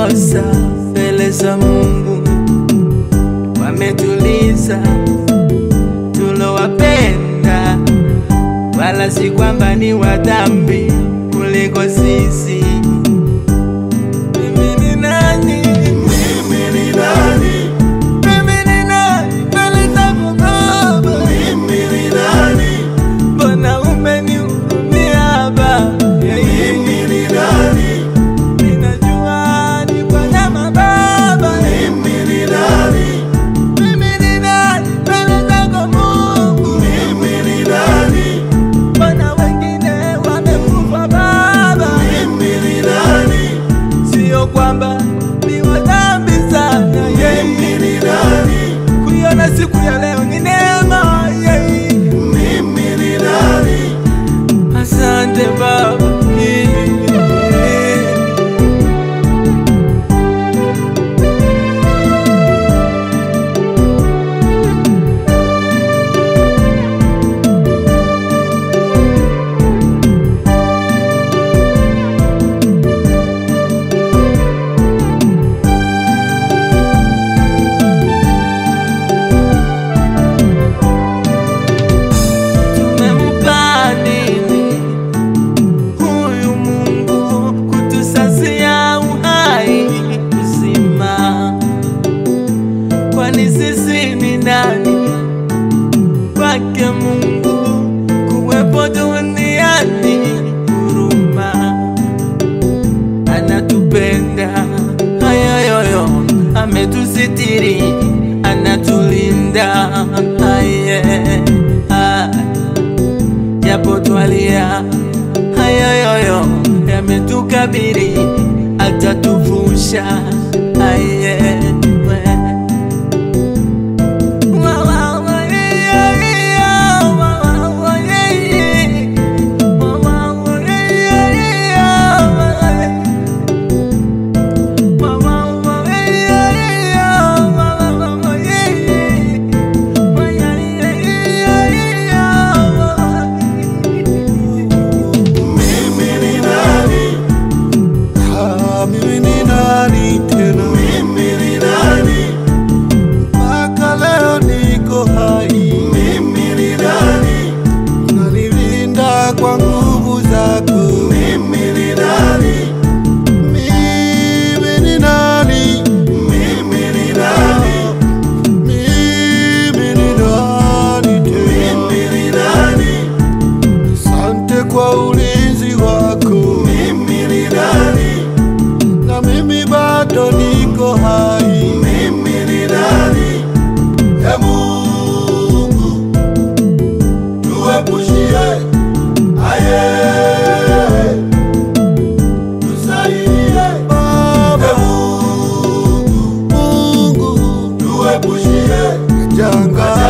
makosa mbele za Mungu, wametuliza tulowapenda, wala si kwamba ni wadhambi kuliko sisi. Mimi ni nani? Mimi ni nani? Mimi ni nani mbele zako Baba? Mimi ni nani? Mbona umenihurumia Baba? Mimi ni nani? Ninajua ni kwa neema Baba. Mimi ni nani? Mimi ni nani mbele zako Mungu? Mimi ni nani? Mbona wengine wamekufa Baba? Mimi ni nani? Sio kwamba ni wadhambi sana yeah. Mimi ni nani? Kuiona siku ya leo ni neema yeah. Mimi ni nani? Asante Baba Tumempa nini huyu Mungu kutusazia uhai uzima? Kwani sisi ni nani kwake Mungu kuwepo duniani? Huruma, anatupenda hayoyoyo, ametusitiri, anatulinda aye, aye japo twalia hayoyoyo yametukabiri, atatuvusha aye we. Wa, wa, wa, yeah, yeah, wa, wa, wa, yeah, yeah. Wa, wa, wa, yeah, yeah, wa, wa, wa, wa, yeah, yeah, wa, wa, wa, wa, yeah, yeah. Wa, yeah, yeah, yeah, yeah, wa, wa. Mimi ni nani? Ah, mimi ni nani tena? Mimi ni nani? Mpaka leo niko hai, Mimi ni nani? unanilinda kwa nguvu zako. Mimi ni nani? Mimi ni nani? Mimi ni nani? Mimi ni nani tena? Mimi ni nani? Asante kwa ulinzi wako, Mimi ni nani? na mimi bado niko hai. Mimi ni nani? E Mungu, tuepushie aye, tusaidie Baba e Mungu, Mungu, tuepushie janga